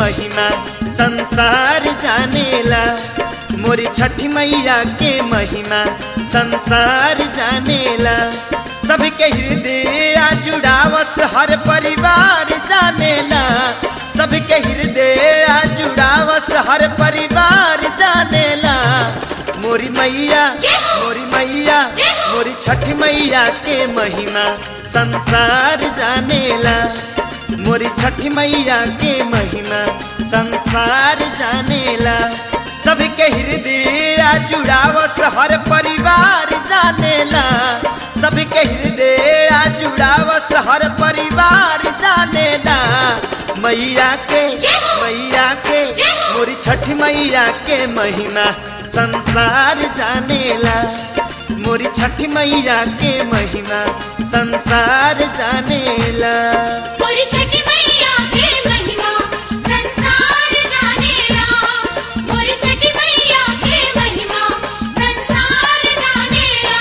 महिमा संसार जानेला मोरी छठी मैया के महिमा संसार जानेला सबके हृदय जुड़ावस हर परिवार जानेला सबके हृदय जुड़ावस हर परिवार जानेला मोरी मैया जय हो। मोरी मैया जय हो। मोरी छठ मैया के महिमा संसार जानेला मोरी छठ मैया के महिमा संसार जानेला सबके हृदय जुड़ावस हर परिवार जानेला सबके हृदय जुड़ावस हर परिवार जानेला मैया के जय हो। मैया के जय हो। मोरी छठ मैया के महिमा संसार जानेला मोरी छठ मैया के महिमा संसार जानेला मोरी छठी मैया के महिमा संसार जानेला मोरी छठी मैया के महिमा संसार जानेला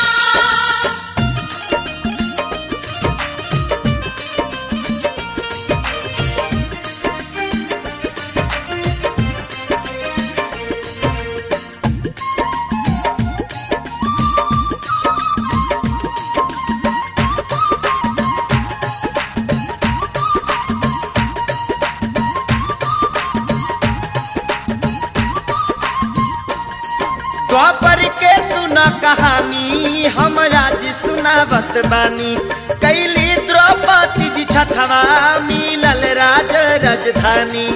द्वापर के सुना कहानी हम आज सुनावत बानी कैली द्रौपदी जी छठवा मिलल राज राजधानी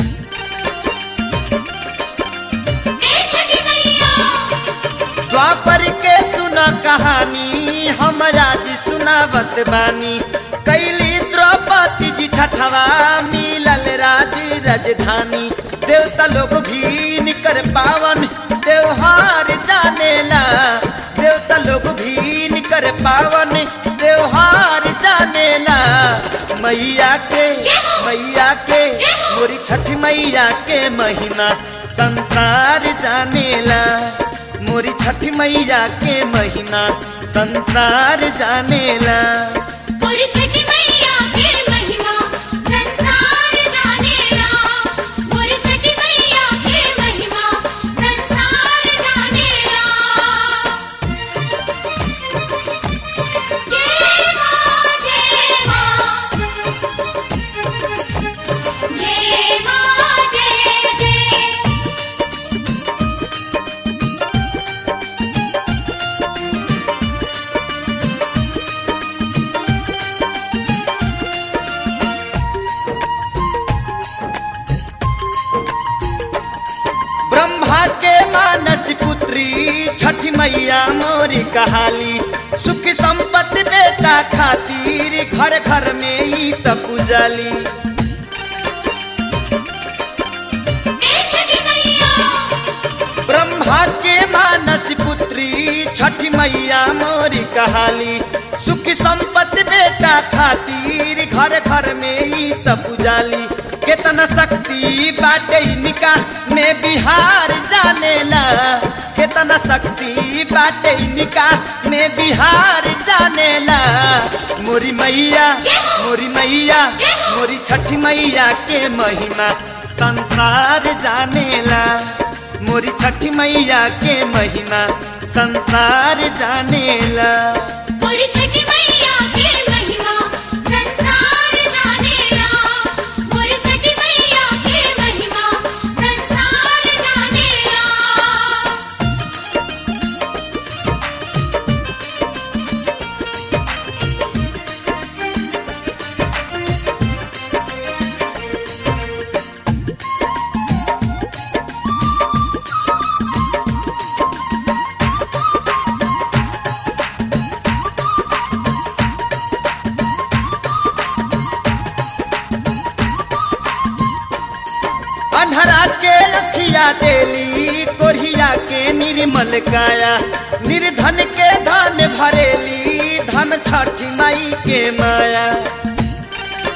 ए छठी मैया द्वापर के सुना कहानी हम आज सुनावत बानी कैली द्रौपदी जी छठवा मिलल राज राजधानी देवता लोग भी निकर पावन त्योहार जानेला देवता लोग भी निकर पावन त्योहार जानेला मैया के जय हो। मैया के जय हो। मोरी छठ मैया के महिमा संसार जानेला मोरी छठ मैया के महिमा संसार जानेला मोरी छठी मैया के महिमा संसार जानेला मोरी छठी मैया के महिमा संसार जानेला जय मां जय मां जय मां जय जय ब्रह्मा के मानस पुत्री छठ मैया मोरी कहाली सुख संपत्ति बेटा खातिर घर घर में ई त पूजाली ए छठी मैया ब्रह्मा के मानस पुत्री छठ मैया मोरी कहाली सुख संपत्ति बेटा खातिर घर घर में ई त पूजाली केतना शक्ति बाटे इनका में बिहार जानेला केतना शक्ति बाटे इनका में बिहार जानेला मोरी मैया जय हो। मोरी मैया जय हो। मोरी छठ मैया के महिमा संसार जानेला मोरी छठ मैया के महिमा संसार जानेला मोरी छठी मैया के महिमा संसार जानेला मोरी छठी मैया के महिमा संसार जानेला अंधरा के अखिया देली कोरिया के निर्मल काया निर्धन के धन भरेली धन छठी माई के माया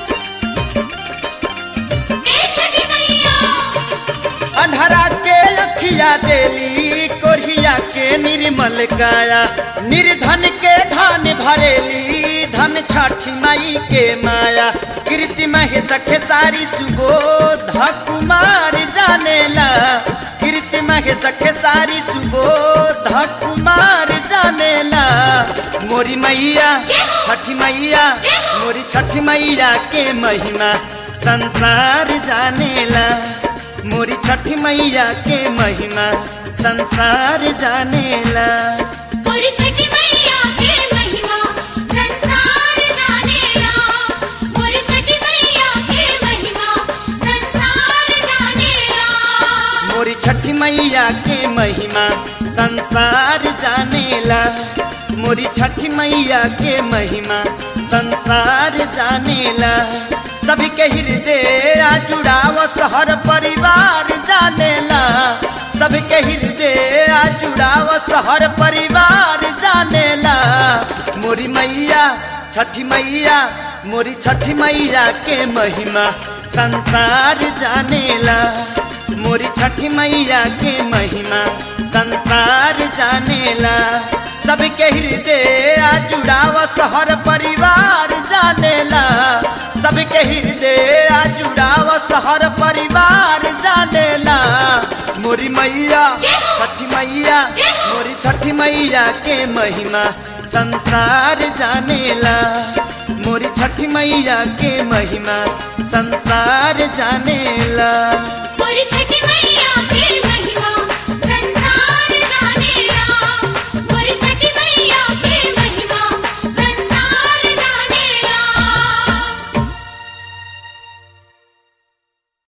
ए छठी मैया अंधरा के खिया देली कोरिया के निर्मल काया निर्धन के धन भरेली धन छठी माई के माया कीर्ति महे सखे सारी सुबोध कुमार जानेला कीर्ति महे सखे सारी सुबोध कुमार जानेला मोरी मैया जय हो। छठी मैया जय हो। मोरी छठी मैया के महिमा संसार जानेला मोरी छठी मैया के महिमा संसार जानेला मोरी छठी मैया के महिमा संसार जानेला मोरी छठी मैया के महिमा संसार जानेला मोरी छठी मैया के महिमा संसार जानेला मोरी छठी मैया के महिमा संसार जानेला सभी के हृदय आ जुड़ाव हर परिवार जानेला सभी के हृदय आ जुड़ाव हर परिवार जानेला मोरी मैया छठी मैया मोरी छठी मैया के महिमा संसार जानेला मोरी छठी मैया के महिमा संसार जानेला सबके हृदय आ जुड़ाव हर परिवार जानेला सबके हृदय आ जुड़ाव हर परिवार जानेला मोरी मैया जय हो। छठी मैया जय हो। मोरी छठी मैया के महिमा संसार जानेला मोरी छठी मैया के महिमा संसार जानेला मोरी छठी मैया